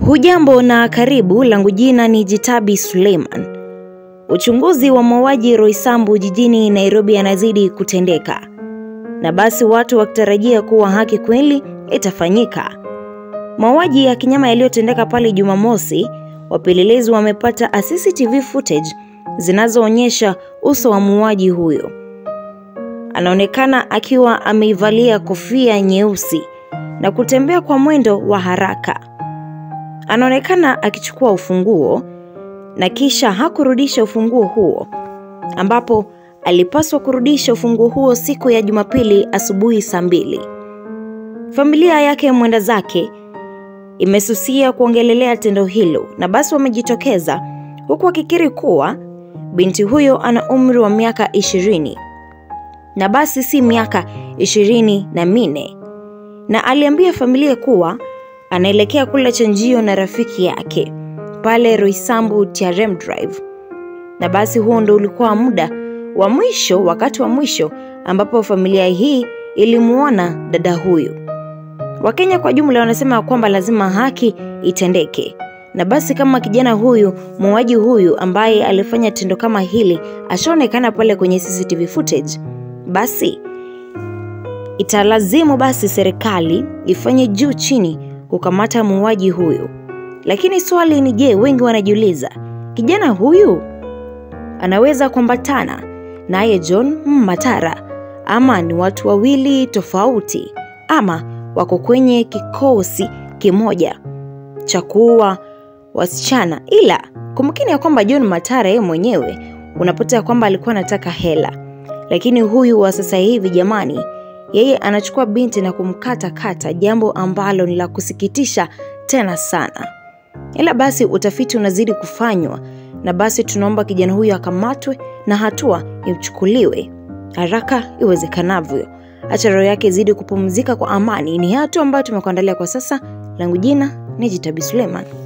Hujambo na karibu, langu jina ni Jitabi Suleiman. Uchunguzi wa mauaji Roysambu jijini Nairobi yanazidi kutendeka, na basi watu wakitarajia kuwa haki kweli itafanyika. Mauaji ya kinyama yaliyotendeka pale Jumamosi, wapelelezi wamepata CCTV footage zinazoonyesha uso wa muuaji huyo. Anaonekana akiwa ameivalia kofia nyeusi na kutembea kwa mwendo wa haraka. Anaonekana akichukua ufunguo na kisha hakurudisha ufunguo huo, ambapo alipaswa kurudisha ufunguo huo siku ya Jumapili asubuhi saa mbili. Familia yake mwenda zake imesusia kuongelelea tendo hilo, na basi wamejitokeza huku wakikiri kuwa binti huyo ana umri wa miaka ishirini na basi si miaka ishirini na minne na aliambia familia kuwa anaelekea kula chanjio na rafiki yake pale Roysambu TRM Drive. Na basi huo ndo ulikuwa muda wa mwisho, wakati wa mwisho ambapo familia hii ilimuona dada huyu. Wakenya kwa jumla wanasema kwamba lazima haki itendeke, na basi kama kijana huyu muuaji huyu ambaye alifanya tendo kama hili ashaonekana pale kwenye CCTV footage, basi italazimu basi serikali ifanye juu chini kukamata muuaji huyu. Lakini swali ni je, wengi wanajiuliza kijana huyu anaweza kuambatana naye John Matara ama ni watu wawili tofauti ama wako kwenye kikosi kimoja cha kuua wasichana? Ila kumkini ya kwamba John Matara yeye mwenyewe unapata ya kwamba alikuwa anataka hela, lakini huyu wa sasa hivi jamani, yeye anachukua binti na kumkata kata, jambo ambalo ni la kusikitisha tena sana. Ila basi utafiti unazidi kufanywa, na basi tunaomba kijana huyu akamatwe na hatua ichukuliwe haraka iwezekanavyo. Acha roho yake izidi kupumzika kwa amani. Ni hatua ambayo tumekuandalia kwa sasa. Langu jina ni Jitabi Suleiman.